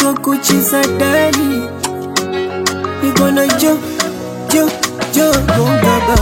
naitwa kuchisadari niko na jo jo jo bonga baba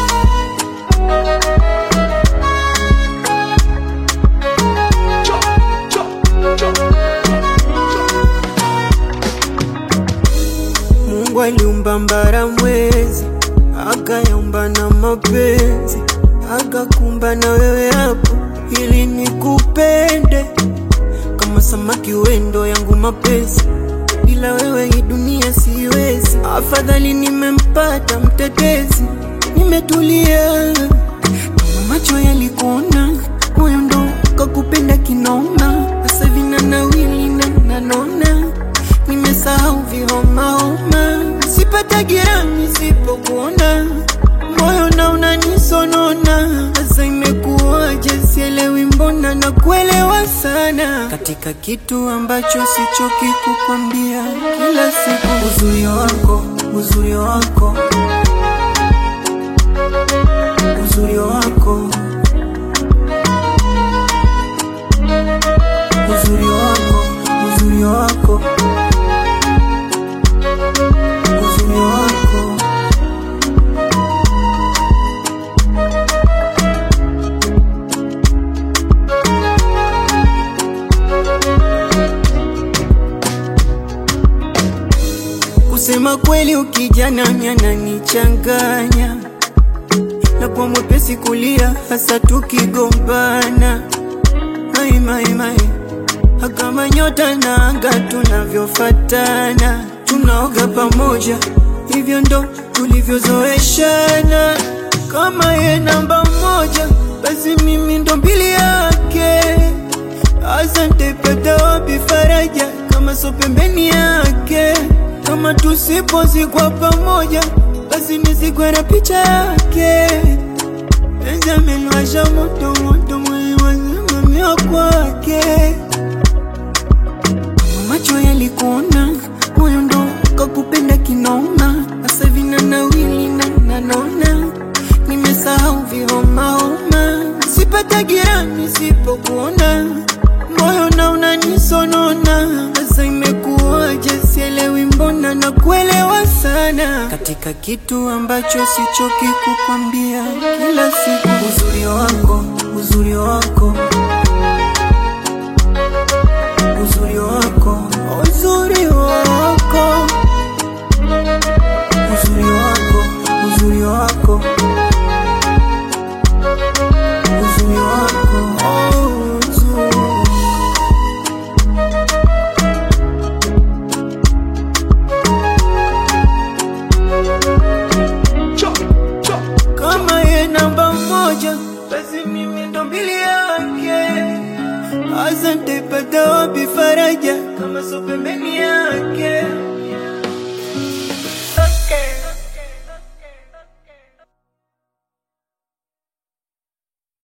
Mungu aliumba mbara mwezi, akayaumba na mapenzi, akakumba na wewe hapo ili nikupende kama samaki wendo yangu mapenzi, bila wewe hii dunia siwezi. Afadhali nimempata mtetezi, nimetulia kama macho yalikuona, moyo ndo kakupenda kinoma, sasa vina nawili na nanona nimesahau vihomahoma, sipata girani sipokuona, moyo na unanisonona. Sasa imekuwaje? Sielewi, mbona na kuelewa sana katika kitu ambacho sichoki kukwambia kila siku. Uzuri wako, uzuri wako, uzuri wako, uzuri wako, uzuri wako uzuri wako kusema kweli, ukijana ananichanganya na kwa mwepesi kulia, hasa tukigombana. Mai, mai, mai, kama nyota na anga tunavyofatana, tunaoga pamoja, hivyo ndo tulivyozoeshana. Kama ye namba moja, basi mimi ndo mbili yake. Asante, pata wapi faraja kama so pembeni yake? Kama tusipozikwa pamoja, basi nizikwe na picha yake. Penzi ameliwasha moto moto, mwili wazimamia kwake. Kama macho yalikuona, moyo ndo kakupenda kinoma. Sasa vina nawili na nanona, nimesahau vihomahoma, sipata girani sipokuona, moyo na unanisonona. Sasa imekuwaje? Sielewi, mbona na kuelewa sana katika kitu ambacho sichoki kukwambia kila siku. Uzuri wako, uzuri wako, uzuri wako, uzuri wako, uzuri wako, uzuri wako, uzuri wako, oh, uzuri kama ye namba moja, basi mimi ndo mbili yake. Asante, pata wapi faraja kama so pembeni yake?